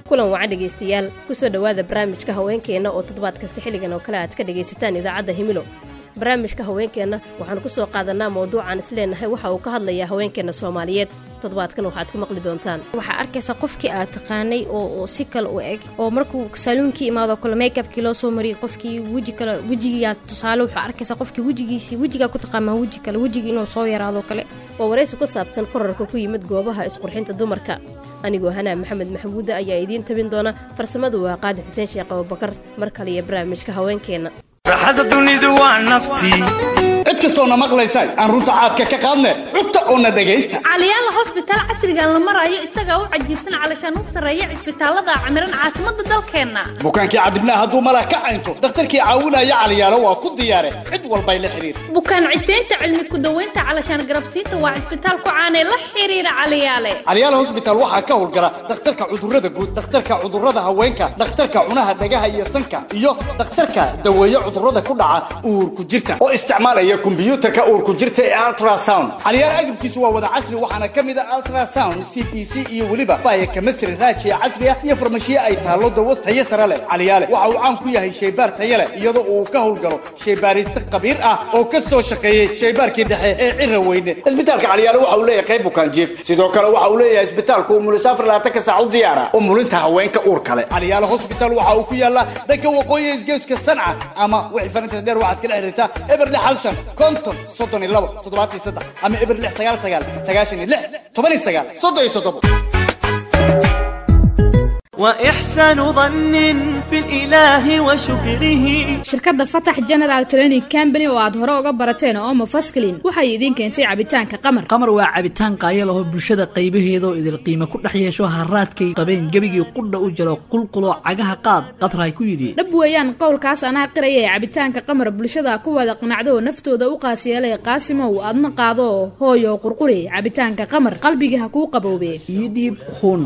kulan wacan dhegaystayaal kusoo dhowaada barnaamijka haweenkeenna oo toddobaad kasta xilligan oo kale aad ka dhegaysataan idaacadda himilo barnaamijka haweenkeenna waxaan ku soo qaadanaa mawduucaan isleenahay waxa uu ka hadlayaa haweenkeenna soomaaliyeed toddobaadkan waxaad ku maqli doontaan waxaa arkaysaa qofkii aad taqaanay oo si kale u eg oo markuu saaluunkii imaado kale makeabkii loo soo mariyay qofkii weji kale wejigiyaa tusaale waxaa arkaysaa qofkii wejigiisii wejigaa ku taqaamaa weji kale wejigii inuu soo yaraado kale waa waraysi ku saabsan korarka ku yimid goobaha isqurxinta dumarka anigoo hanaa maxamed maxamuuda ayaa idiin tabin doona farsamadu waa qaadi xuseen sheekh abubakar mar kale iyo barnaamijka haweenkeenna raaxada dunidu waa naftii cid kastoona maqlaysay aan runta caadka ka qaadne cugta oona dhegaysta caliyaala hosbitaal casrigan la marayo isagaa u cajiibsan calashaan u sarreeya cisbitaallada camiran caasimadda dalkeenna bukaankii cadibnaa hadduu malah ka caynto dakhtarkii caawinaya caliyaalo waa ku diyaare cid walbay la xidhiir bukaan ciseynta cilmi ku-daweynta calashaan garabsiinta waa cisbitaal ku caanee la xidhiira caliyaale caliyaala hosbitaal waxaa ka howlgala dhakhtarka cudurrada guud dhakhtarka cudurrada haweenka dhakhtarka cunaha dhagaha iyo sanka iyo dhakhtarka daweeye cudurrada ku dhaca uurku jirta oo isticmaalaya kombyuutarka uurku jirta ee ultrasound caliyaal agabkiisu waa wada casri waxaana ka mid a ultrasound c b c iyo weliba baya chemistry raajiya casri ah iyo farmashiye ay taallo dawas tayo sare leh caliyaale waxa uu caan ku yahay shaybaar tayo leh iyadoo uu ka howlgalo shaybaariste khabiir ah oo ka soo shaqeeyey shaybaarkii dhexe ee cira weyne isbitaalka caliyaale waxa uu leeyahay qayb bukaan jiif sidoo kale waxa uu leeyahay isbitaalku umulis afar labaatanka saac u diyaara umulinta haweenka uur kale caliyaale hospital waxa uu ku yaallaa dhanka waqooyi isgeeska sanca ama wixii farinta dheer waxaad kala xiriirtaa eber lix hal shan konton soddon iyo labo toddobaatan iyo saddex ama eber lix sagaal sagaal sagaashan iyo lix toban iyo sagaal soddon iyo toddobo وإحسان ظن في الإله وشكره shirkadda fatax general training company oo aad hore uga barateen oo mufasklin waxay idiin keentay cabitaanka qamar qamar waa cabitaan qaaya lahoo bulshada qaybaheeda oo idil qiimo ku dhex yeesho haraadkay qabeen gebigii qudha u jiro qulquloo cagaha qaad qadraay ku yidhi dhab weeyaan qowlkaas anaa qiraya ee cabitaanka qamar bulshada ku wada qanacdo oo naftooda u qaasiyeelay qaasimow adna qaado hooyo qurquri cabitaanka qamar qalbiga ha kuu qaboobe iyo dhiib hun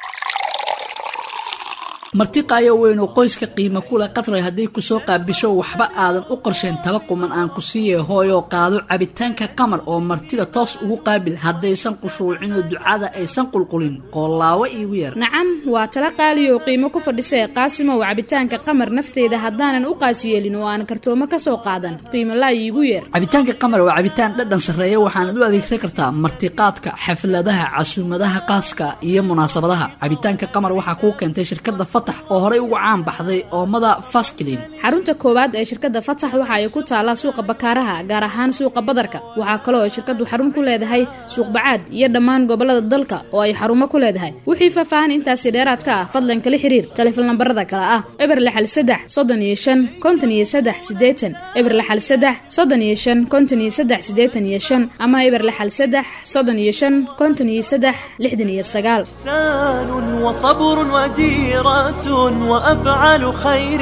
marti qaayo weyn oo qoyska qiimo kule qadray hadday ku soo qaabisho waxba aadan u qorsheen tala quman aan ku siiye hooyoo qaado cabitaanka qamar oo martida toos ugu qaabil haddaysan qushuucinoo ducada aysan qulqulin qoolaawo iigu yar nacam waa tala qaaliyo oo qiimo ku fadhisee qaasimow cabitaanka qamar nafteyda haddaanan u qaasiyeelin oo aan kartoomo ka soo qaadan qiimo laa iigu yeer cabitaanka qamar waa cabitaan dhadhan sarreeya waxaanad u adeegsan kartaa martiqaadka xafladaha casuumadaha qaaska iyo munaasabadaha cabitaanka qamar waxaa kuu keentay shirkadda oo horey ugu caan baxday oomada fasklin xarunta koowaad ee shirkadda fatax waxa ay ku taallaa suuqa bakaaraha gaar ahaan suuqa badarka waxaa kaloo ay shirkaddu xarun ku leedahay suuq bacaad iyo dhammaan gobollada dalka oo ay xarumo ku leedahay wixii faahfaahan intaasi dheeraad ka ah fadlan kala xiriir taleefon lambarada kale ah eber lixal saddex soddon iyo shan konton iyo saddex siddeetan eber lixal saddex soddon iyo shan konton iyo saddex siddeetan iyo shan ama eber lixal saddex soddon iyo shan konton iyo saddex lixdan iyo sagaal إحسان وصبر وجيرة وأفعال خير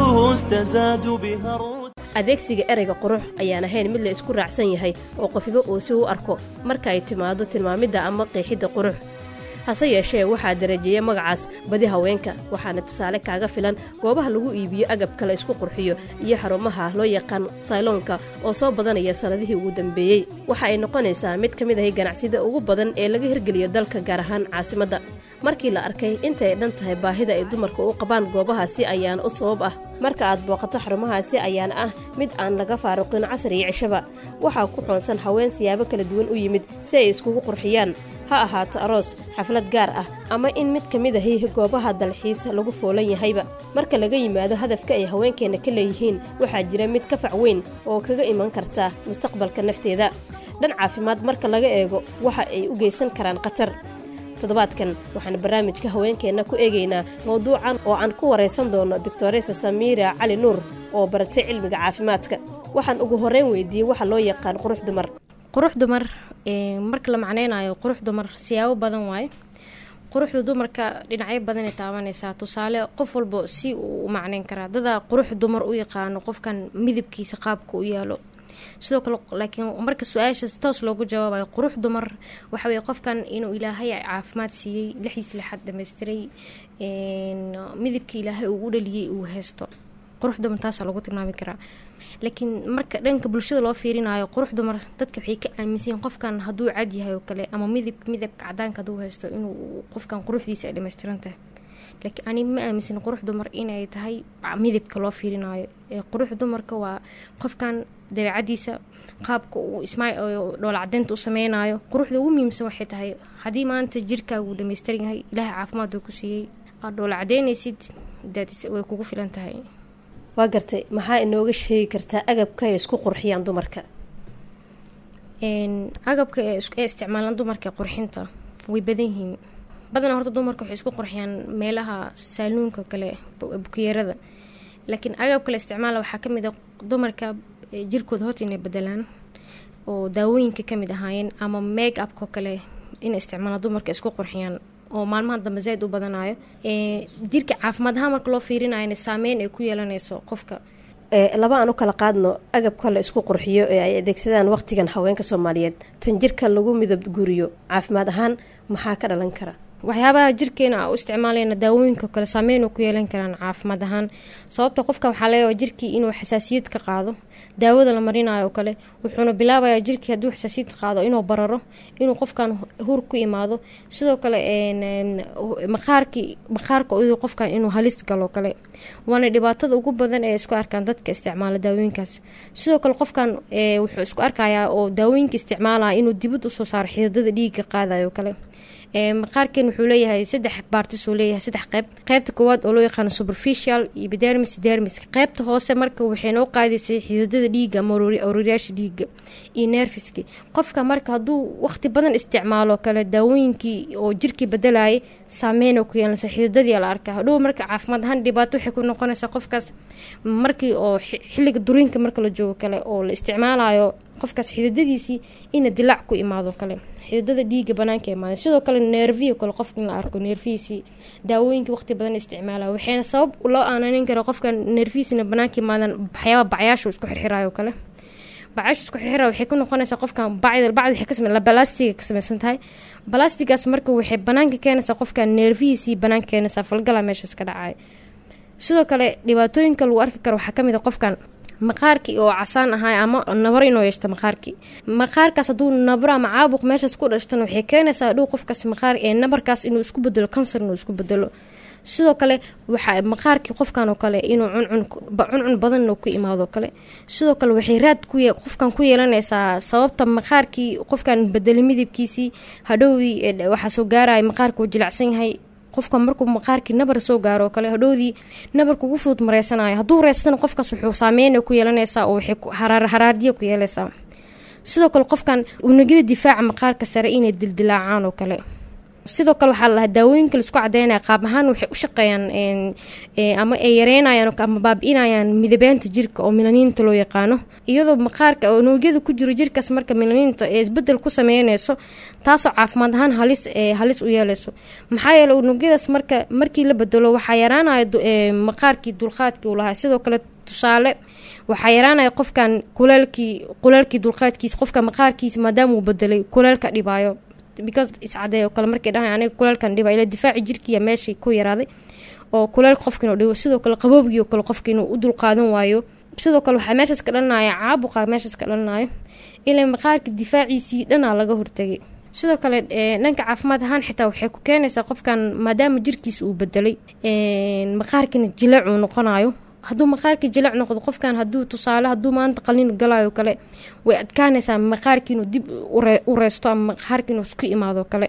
تستزاد بها الرتبة adeegsiga ereyga qurux ayaan ahayn mid la isku raacsan yahay oo qofiba uu si u arko marka ay timaado tilmaamidda ama qeexidda qurux hase yeeshee waxaa darajeeya magacaas badi haweenka waxaana tusaale kaaga filan goobaha lagu iibiyo agabka la isku qurxiyo iyo xarumaha loo yaqaan sayloonka oo soo badanaya sannadihii ugu dambeeyey waxa ay noqonaysaa mid ka mid ahay ganacsida ugu badan ee laga hirgeliyo dalka gaar ahaan caasimadda markii la arkay intay dhan tahay baahida ay dumarka u qabaan goobahaasi ayaana u sabab ah marka aad booqato xarumahaasi ayaana ah mid aan laga faaruqin casar iyo cishaba waxaa ku xoonsan haween siyaabo kala duwan u yimid si ay iskugu qurxiyaan ha ahaato aroos xaflad gaar ah ama in mid ka mid ahi goobaha dalxiis lagu foolan yahayba marka laga yimaado hadafka ay haweenkeenna ka leeyihiin waxaa jira mid ka fac weyn oo kaga iman karta mustaqbalka nafteeda dhan caafimaad marka laga eego waxa ay u geysan karaan khatar toddobaadkan waxaan barnaamijka haweenkeenna ku eegaynaa mawduucan oo aan ku waraysan doono doctoresa samiira cali nuur oo baratay cilmiga caafimaadka waxaan ugu horreyn weydiiyey waxa loo yaqaan qurux dumar qurux dumar marka la macneynayo qurux dumar siyaabo badan waaye quruxda dumarka dhinacyo badanay taabanaysaa tusaale qof walba si uu u macneyn karaa dadaa qurux dumar u yaqaano qofkan midabkiisa qaabka u yaalo sidoo kale laakiin marka su-aashaas toos loogu jawaabayo qurux dumar waxa weye qofkan inuu ilaahay caafimaad siiyey lixiis lixaad dhamaystiray midabka ilaahay uu u dhaliyey uu haysto qurux dumar taasaa lagu tilmaami karaa laakiin marka dhanka bulshada loo fiirinayo qurux dumar dadka waxay ka aaminsayiin qofkan hadduu cad yahay oo kale ama midab midabka cadaanka hadduu haysto inuu qofkan quruxdiisa ay dhamaystiran tahay laakiin ani ma aaminsan qurux dumar inay tahay midabka loo fiirinayo qurux dumarka waa qofkan dabeecadiisa qaabka uu ismaa dhoolacdeynta u sameynayo quruxda ugu muhiimsan waxay tahay haddii maanta jirkaagu dhamaystiran yahay ilaahay caafimaad uu ku siiyey aad dhoolacdeynaysid way kugu filan tahay waa gartay maxaa inooga sheegi kartaa agabka ay isku qurxiyaan dumarka agabka ee isticmaalaan dumarka qurxinta way badan yihiin badanaa horta dumarka waxay isku qurxiyaan meelaha saaluunka kale bukiyeerada laakiin agabka la isticmaala waxaa kamid a dumarka jirkooda horta inay bedelaan oo daawooyinka kamid ahaayeen ama make upko kale inay isticmaalaan dumarka isku qurxiyaan oo maalmaha dambe zaaid u badanayo jirka caafimaad ahaan marka loo fiirinayana saameyn ay ku yeelanayso qofka laba aan u kala qaadno agabka la isku qurxiyo ee ay adeegsadaan waqtigan haweenka soomaaliyeed tan jirka lagu midab guriyo caafimaad ahaan maxaa ka dhalan kara waxyaabaha jirkeena u isticmaalayna daawooyinka kale saameyn ku yeelan karaan caafimaad ahaan sababta qofkan waxaa leeyahay jirkii inuu xasaasiyad ka qaado daawada la marinayo kale wuxuuna bilaabayaa jirkii hadduu xasaasiyad qaado inuu bararo inuu qofkan hur ku imaado sidoo kale maqaarkii maqaarka iyadoo qofkan inuu halis galo kale waana dhibaatada ugu badan ee isku arkaan dadka isticmaala daawooyinkaas sidoo kale qofkan wuxuu isku arkayaa oo daawooyinka isticmaalaya inuu dibad usoo saaro xididada dhiiga qaadayo kale maqaarkeen wuxuu leeyahay saddex baartis uu leeyahay saddex qeyb qeybta koowaad oo loo yaqaano superficial iyo bidermis dermis qeybta hoose marka waxay noo qaadaysay xididada dhiiga ama ororyaasha dhiiga iyo nerfiski qofka marka hadduu waqti badan isticmaalo kale daawooyinkii oo jirkii bedelayay saameyn ku yeelanaysa xididadii la arkaa hadhow marka caafimaad ahaan dhibaato waxay ku noqonaysaa qofkaas markii oo xilliga duriinka marka la joogo kale oo la isticmaalayo qofkaas xididadiisii ina dilaac ku imaado kale xididada dhiiga banaanka imaada sidoo kale neerviyo kale qofka in la arko neerfihiisii daawooyinka waqti badan isticmaala waxayna sabab loo aananin kara qofka neerfihiisina banaanka imaadan waxyaaba bacyaashu isku xirxirayo kale bacaashu isku xirxira waxay ku noqonaysaa qofkan bacd bacd waxay ka samey balastiga ka samaysan tahay balastigaas marka waxay banaanka keenaysaa qofkan neerfihiisii banaanka keenaysaa falgala meeshaas ka dhacay sidoo kale dhibaatooyinka lagu arki karo waxaa kamid a qofkan maqaarkii oo casaan ahay ama nabar inuu yeeshto maqaarkii maqaarkaas hadduu nabro ama caabuq meeshaas ku dhashtana waxay keenaysaa dhow qofkaas maqaar ee nabarkaas inuu isku bedelo kansar inuu isku bedelo sidoo kale waxaa maqaarkii qofkan oo kale inuu cuncun cuncun badan ku imaado kale sidoo kale waxay raad ku qofkan ku yeelanaysaa sababta maqaarkii qofkan bedelay midabkiisii hadhowdii waxaa soo gaaraya maqaarka uu jilacsan yahay qofka markuu maqaarkii nabar soo gaaro kale hadhowdii nabarka ugu fudud mareysanayo hadduu reystana qofkaas wuxuu saameyn ku yeelanaysaa oo waxay haraardiya ku yeelaysaa sidoo kale qofkan unugyada difaaca maqaarka sare inay dildilaacaan oo kale sidoo kale waxaa lalahaa daawooyinka laisku cadeynaya qaab ahaan waxay u shaqeeyaan ama ay yareynayaan ama baabi-inayaan midabeynta jirka oo milaniinta loo yaqaano iyadoo maqaarka oo unugyada ku jiro jirkaas marka milaniinta ee isbedel ku sameynayso taasoo caafimaad ahaan halis halis u yeeleyso maxaa yeele unugyadaas marka markii la bedelo waxaa yaraanaya maqaarkii dulqaadkii uu lahaa sidoo kale tusaale waxaa yaraanaya qofkan kuleelkii kuleelkii dulqaadkiisa qofka maqaarkiisa maadaama uu bedelay kuleelka dhibaayo because iscadeey oo kale markay dhahay aniga kuleelkan dhiba ila difaaci jirkiiya meeshii ku yaraaday oo kuleel qofka inuu dhibo sidoo kale qaboobgii oo kale qofka inuu u dulqaadan waayo sidoo kale waxaa meeshaas ka dhalanaya caabuqa meeshaas ka dhalanayo ilaa maqaarka difaaciisii dhanaa laga hortagay sidoo kale dhanka caafimaad ahaan xitaa waxay ku keenaysaa qofkan maadaama jirkiisa uu bedelay maqaarkina jileec uu noqonayo hadduu maqaarkii jileec noqdo qofkan haduu tusaale hadduu maanta qalin galayo kale way adkaanaysaa maqaarkii inuu dib u reysto ama maqaarki inuu isku imaado kale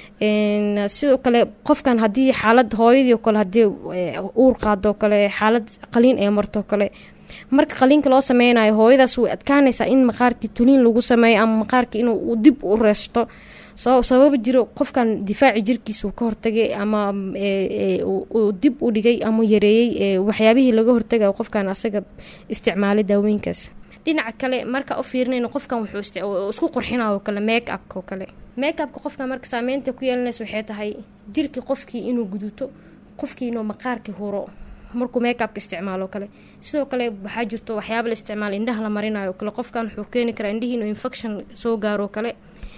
sidoo kale qofkan haddii xaalad hooyadii oo kale haddii uur qaado kale xaalad qaliin ee marto kale marka qaliinka loo sameynayo hooyadaas way adkaanaysaa in maqaarkii tuliin lagu sameeyo ama maqaarkii inuu dib u reysto sababa jiro qofkan difaaci jirkiisa uu ka hortagay ama uu dib u dhigay ama yareeyey waxyaabihii laga hortagayo qofkan asaga isticmaalay daawooyinkaas dhinaca kale marka u fiirinayno qofkan wuxuu isku qurxinayo kale make upka oo kale make upka qofkan marka saameynta ku yeelanaysa waxay tahay jirkii qofkii inuu guduto qofkii inuu maqaarkii huro markuu make upka isticmaalo kale sidoo kale waxaa jirto waxyaaba la isticmaala indhaha la marinayo kale qofkan wuxuu keeni karaa indhihii inuu infection soo gaaro kale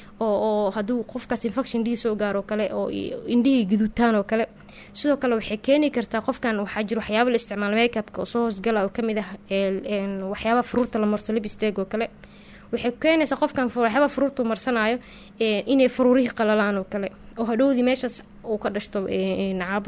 oo hadduu qofkaas infection dhii soo gaaro kale oo indhihii guduutaan oo kale sidoo kale waxay keeni kartaa qofkan waxaa jira waxyaaba la isticmaalo makeupka oo soo hoosgala oo kamid ah waxyaaba fruurta la marto lipsteg oo kale waxay keenaysaa qofkan waxyaaba fruurta marsanayo inay faruurihii qalalaan oo kale oo hadhowdii meeshaas uu ka dhashto caabuq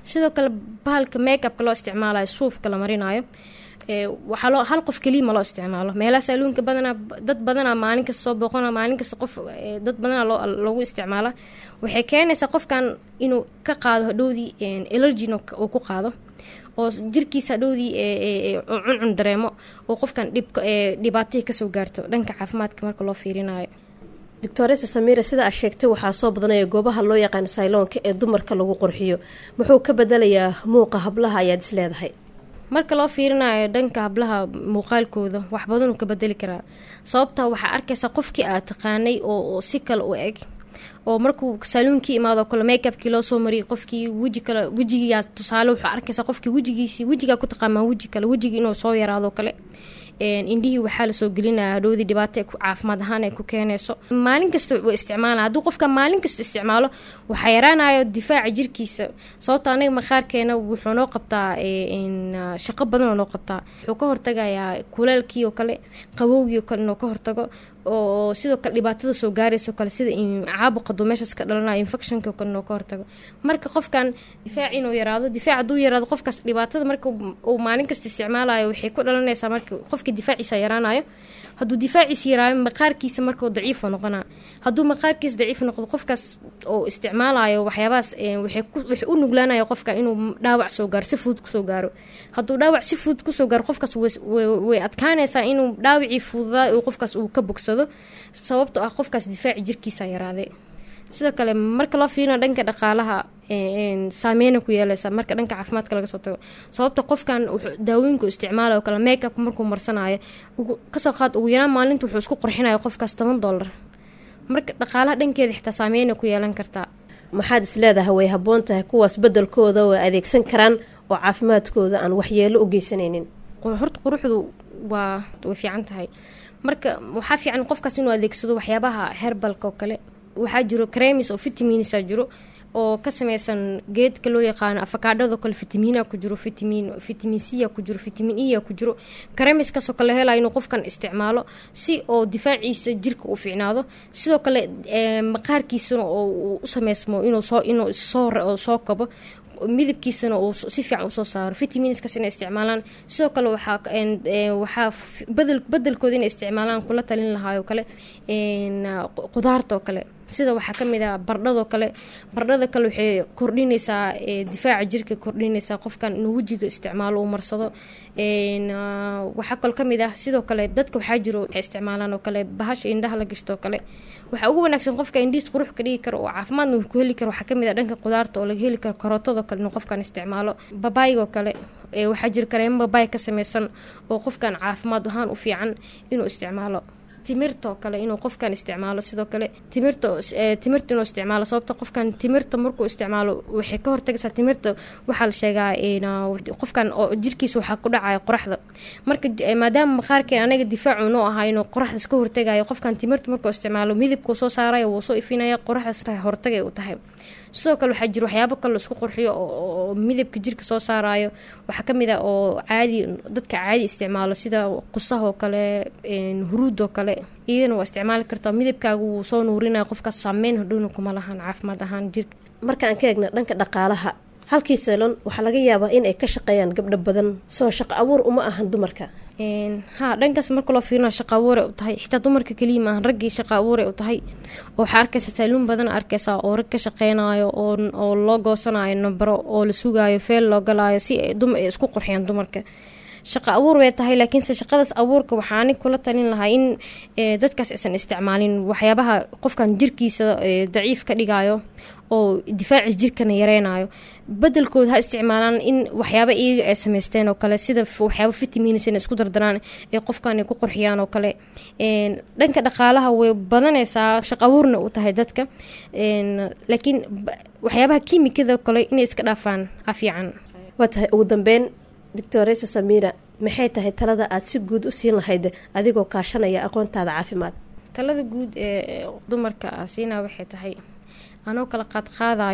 sidoo kale bahalka makeupka loo isticmaalayo suufka la marinayo ee, waxaa loo hal qof keliya ma loo isticmaalo meelaha saaluunka badanaa dad badanaa maalin kasta soo booqana maalin kasta qof ee, dad badanaa loo loogu isticmaala waxay keenaysaa qofkan inuu ka qaado hadhowdii allergyn uu ku qaado oo jirkiisa hadhowdii ee, ee, ee, uu cuncun dareemo oo qofkan dhibka ee, dhibaatihii kasoo gaarto dhanka caafimaadka marka loo fiirinayo doctoresa samiira sida aad sheegtay waxaa soo badanaya goobaha loo yaqaano sayloonka ee dumarka lagu qurxiyo muxuu ka bedelayaa muuqa hablaha ayaad is leedahay marka loo fiirinayo dhanka hablaha muuqaalkooda wax badanuu ka bedeli karaa sababta waxaa arkaysaa qofkii aad taqaanay oo oo si kale u eg oo markuu saaluunkii imaado kale makeupkii loo soo mariyay qofkii weji kale wejigiyaa tusaale wuxuu arkaysaa qofkii wejigiisii wejigaa ku taqaamaa weji kale wejigii inuu soo yaraado kale een, indhihii waxaa lasoo gelinaya hadhowdii dhibaato ay ku- caafimaad ahaan ay ku keenayso maalin kasta wa isticmaala hadduu qofka maalin kasta isticmaalo waxaa yaraanayo difaaca jirkiisa sababta anaga maqaarkeena wuxuu noo qabtaa ee, een, ah, shaqo badan oo noo qabtaa wuxuu ka hortagayaa kuleelkii oo kale qabowgii oo kale inuu ka hortago oo sidoo kale dhibaatada soo gaarayso kale sida in caabuqa duu meeshaas ka dhalanayo infectionka oo kale inuu ka hortago marka qofkan difaac inuu yaraado difaac hadduu yaraado qofkaas dhibaatada marka uu- uu maalin kasta isticmaalayo waxay ku dhalanaysaa marka qofka difaaciisa yaraanayo hadduu difaaciisa yaraayo maqaarkiisa marka uu daciif noqonaa hadduu maqaarkiisa daciif noqdo qofkaas oo isticmaalayo waxyaabahaas ee, waxay ku- waxay u nuglaanaya qofka inuu dhaawac soo gaaro si fudud kusoo gaaro hadduu dhaawac si fudud kusoo gaaro qofkaas way- way way adkaanaysaa inuu dhaawacii fududaa uu qofkaas uu ka bogsado sababtoo ah qofkaas difaaci jirkiisa yaraaday sidoo kale marka loo fiirina dhanka dhaqaalaha ee, een, saameyna ku yeeleysa marka dhanka caafimaadka laga soo tago sababta qofkan wuxuu daawooyinka uu isticmaalayo oo kale makeup markuu marsanayo ugu- kasoo qaad ugu yaraan maalinta wuxuu isku qurxinayo qofkaas toban dollar marka dhaqaalaha dhankeeda xitaa saameyna ku yeelan kartaa maxaad is leedahay way habboon tahay kuwaas beddelkooda way adeegsan karaan oo caafimaadkooda aan waxyeelo u geysanaynin qur- horta quruxdu waa way fiican tahay marka waxaa fiican qofkaas inuu adeegsado waxyaabaha herbalka oo kale waxaa jiro cremis oo vitaminsa jiro oo ka sameysan geedka loo yaqaano afakaadhado kale vitamiina ku jiro vitamin vitamin c ku jiro vitamin e ku jiro cremiskaasoo kale helayo inuu qofkan isticmaalo si oo difaaciisa jirka u fiicnaado sidoo kale ee, maqaarkiisana oo uu u sameysmo inuu soo inuu soo oo soo kabo midabkiisana uu s- si fiican usoo saaro vitaminskaas inay isticmaalaan sidoo kale waxaa ka- een, ee, waxaa f- bedel bedelkooda inay isticmaalaan kula talin lahaayoo kale een, ah, qu- qudaarta oo kale sida waxaa ka mid ah bardhadoo kale bardhada kale waxay kordhinaysaa ee, difaaca jirka kordhinaysaa qofkan inuu wejiga isticmaalo uu marsado een, ah, waxaa kaloo ka mid ah sidoo kale dadka waxaa jiro waxay isticmaalaan oo kale bahasha indhaha la gashto oo kale waxaa ugu wanaagsan qofka indhihiis qurux ka dhigi karo oo caafimaadna uu ku heli karo waxaa kamid ah dhanka qudaarta oo laga heli karo karootadoo kale inuu qofkan isticmaalo babaayigoo kale ee waxaa jira kareemo babaay ka sameysan oo qofkan caafimaad ahaan u fiican inuu isticmaalo timirtoo kale inuu qofkan isticmaalo sidoo kale timirta ee, timirta inuu isticmaalo sababta qofkan timirta markuu isticmaalo waxay ka hortagaysaa timirta waxaa la sheegaa in, ah, qofkan oo jirkiisa waxaa ku dhacaya qoraxda marka eh, maadaama maqaarkeen anaga difaacu noo ahaa inuu qoraxdas ka hortagayo qofkan timirta markuu isticmaalo midabkuu soo saaraya wuu soo ifinaya qoraxdas tahay hortagay u tahay sidoo kale waxaa jira waxyaabo kale la isku qurxiyo oo oo midabka jirka soo saarayo waxaa ka mid ah oo caadi dadka caadi isticmaalo sida qusahoo kale een, huruudoo kale iyadana waa isticmaali kartaa midabkaagu wuu soo nuurinaya qofkaas saameyn hodhowna kuma lahan caafimaad ahaan jirka marka aan ka eegna dhanka dhaqaalaha halkii salon waxaa laga yaabaa in ay ka shaqeeyaan gabdho badan soo shaqo abuur uma ahan dumarka Een, ha dhankaas marka loo fiirinayo shaqa abuuray u tahay xitaa dumarka keliya maahan raggii shaqa abuuray u tahay oo waxaa arkaysa saaluun badan arkaysaa oo rag ka shaqeynayo oo oo loo goosanayo nambaro oo la sugaayo feel loo galaayo si ay dum ay isku qurxiyaan dumarka shaqa abuur bay tahay laakiinse shaqadaas abuurka waxaa anig kula talin lahaa in ee, dadkaas aysan isticmaalin waxyaabaha qofkan jirkiisa ee, daciif ka dhigayo oo difaacis jirkana yareynayo bedelkooda ha isticmaalaan in waxyaaba iyaga ay samaysteen oo kale sida f- waxyaaba vitamins inay isku dardaraan ee qofkan ay ku qurxiyaan oo kale Een, dhanka dhaqaalaha way badanaysaa shaq abuurna u tahay dadka Een, laakiin ba- waxyaabaha kiimikada oo kale inay iska dhaafaan a fiican waa tahay ugu dambeyn doctoresa samira maxay tahay talada aad si guud u siin lahayd adigoo kaashanaya aqoontaada caafimaad talada guud ee dumarka siinaa waxay tahay anoo kala qaadqaadayo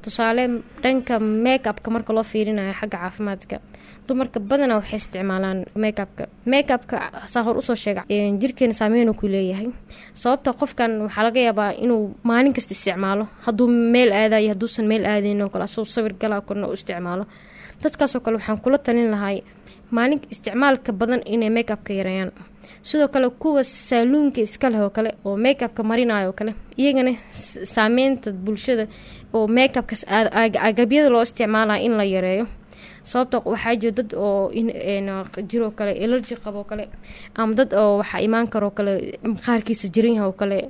tusaale dhanka make upka marka loo fiirinayo xagga caafimaadka dumarka badanaa waxay isticmaalaan make upka make upka saa hor usoo sheega jirkeena saameyn ku leeyahay sababta qofkan waxaa laga yaabaa inuu maalin kasta isticmaalo hadduu meel aadayo hadduusan meel aadayn oo kale asagoo sawir galaa korna u isticmaalo dadkaasoo kale waxaan kula talin lahay maalin isticmaalka badan inay make upka yareeyaan sidoo kale kuwa saaluunka iska leh oo kale oo make upka marinayo oo kale iyagana saameynta bulshada oo make upkas agabyada loo isticmaalaya in la yareeyo sababta waxaa jira dad oo jiroo kale elergy qaboo kale ama dad oo waxaa imaan karoo kale qaarkiisa jiranyaha oo kale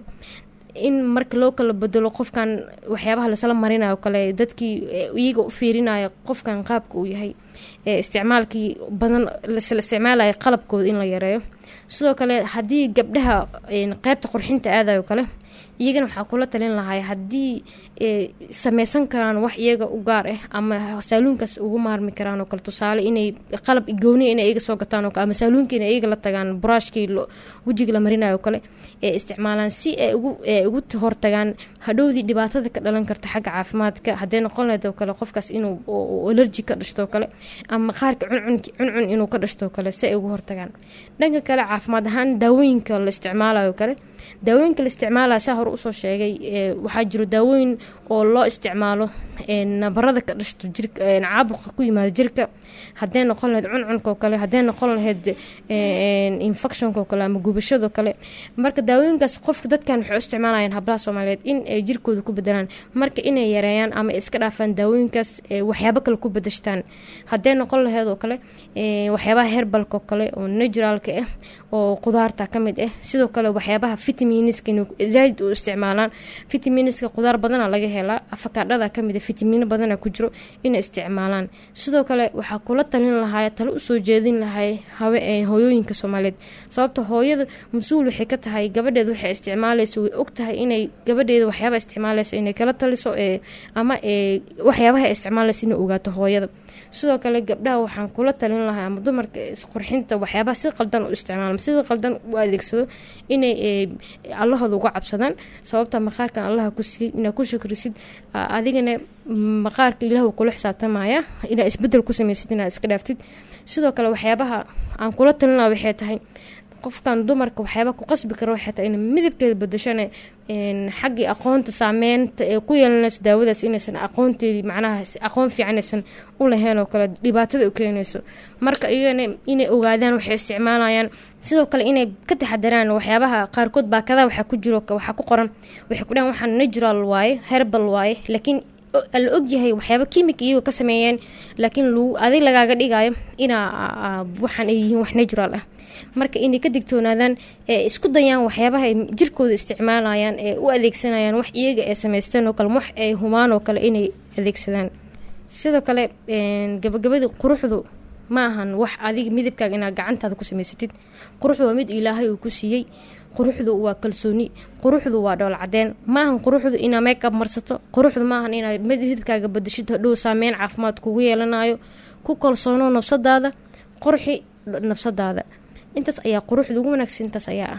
in marka loo kala bedelo qofkan waxyaabaha lasla marinayo kale dadkii iyaga u fiirinayo qofkan qaabka uu yahay ee isticmaalkii badan lasla isticmaalaya qalabkooda in la yareeyo sidoo kale haddii gabdhaha qeybta qurxinta aadayo kale iyagana waxaa kula talin lahay haddii sameysan karaan wax iyaga u gaar ah ama saaluunkaas ugu maarmi karaan oo kale tusaale inay qalab gooniya inay iyaga soo gataan oo kale ama saaluunka inay iyaga la tagaan buraashkii wejiga la marinayo oo kale ee isticmaalaan si ay ugu ugu hortagaan hadhowdii dhibaatada ka dhalan karta xagga caafimaadka hadday noqon lahayd oo kale qofkaas inuu alerji ka dhashto oo kale ama qaarka cuncun cuncun inuu ka dhashto oo kale si ay ugu hortagaan dhanka kale caafimaad ahaan daawooyinka la isticmaalayo oo kale daawooyinka la isticmaalaya saa hore usoo sheegay waxaa jiro daawooyin oo loo isticmaalo nabarada ka dhashto jirka caabuqa ku yimaado jirka hadday noqon lahayd cuncunka oo kale hadday noqon lahayd infectionka oo kale ama gubashada oo kale marka daawooyinkaas qofka dadkan waxay u isticmaalayaan hablaha soomaaliyeed in ay jirkooda ku bedelaan marka inay yareeyaan ama iska dhaafaan daawooyinkaas waxyaabo kale ku bedeshtaan hadday noqon lahayd oo kale waxyaabaha herbalka oo kale oo naturalka ah oo qudaarta ka mid ah sidoo kale waxyaabaha vitaminiska zaaid u isticmaalaan vitaminiska qudaar badana laga helaa afakaadhada kamid vitamino badana ku jiro inay isticmaalaan sidoo kale waxaa kula talin lahay talo usoo jeedin lahay hooyooyinka soomaaliyeed sababta hooyada mas-uul waxay ka tahay gabadheed waxay isticmaaleysa way og tahay inay gabadheeda waxyaaba isticmaaleysa inay kala taliso ama waxyaabaha isticmaaleysa inay ogaato hooyada sidoo kale gabdhaha waxaan kula talin lahay ama dumarka isqurxinta waxyaabaha si qaldan u isticmaala sida qaldan u adeegsado inay allahooda uga cabsadaan sababta maqaarkan allaha ku siiyey inaad ku shukrisid adigana maqaarka ilaah kula xisaabtamaya inaad isbedel ku sameysid inaad iska dhaaftid sidoo kale waxyaabaha aan kula talin laha waxay tahay qofkan dumarka waxyaaba ku qasbi kara waxay tahay in midabkeeda bedashana xaggii aqoonta saameynta ee ku yeelanayso daawadaas inaysan aqoonteedii macnaha aqoon fiican aysan u lahayn oo kale dhibaatada u keenayso marka iyagana inay ogaadaan waxay isticmaalayaan sidoo kale inay ka taxadaraan waxyaabaha qaarkood baakadaha waxaa ku jiro waxaa ku qoran waxay ku dhahan waxaan natural waaye herbal waaye laakiin la ogyahay waxyaaba kimika iyagoo ka sameeyeen laakiin adig lagaaga dhigayo inaa waxaan ay yihiin wax natural ah marka inay ka digtoonaadaan ee isku dayaan waxyaabaha ay jirkooda isticmaalayaan ee u adeegsanayaan wax iyaga ay samaysteen oo kale wax ay humaan oo kale inay adeegsadaan sidoo kale gabagabadii quruxdu ma ahan wax adiga midabkaaga inaad gacantaada ku samaysatid quruxdu waa mid ilaahay uu ku siiyey quruxdu waa kalsooni quruxdu waa dhool cadeen maahan quruxdu inaa makeup marsato quruxdu maahan inaad midabkaaga badashid hadhow saameyn caafimaad kugu yeelanayo ku kalsoono nafsadaada qurxi nafsadaada intaas ayaa quruxda ugu wanaagsan intaas ayaa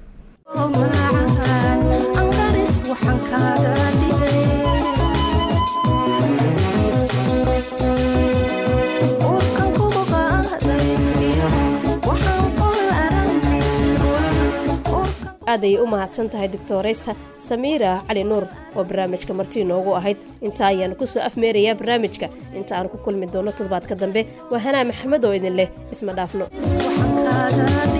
ah aad ayay u mahadsan tahay doctoreysa samiira cali nuur oo barnaamijka marti inoogu ahayd intaa ayaanu ku soo afmeerayaa barnaamijka inta aanu ku kulmi doono toddobaadka dambe waa hanaa maxamed oo idin leh isma dhaafno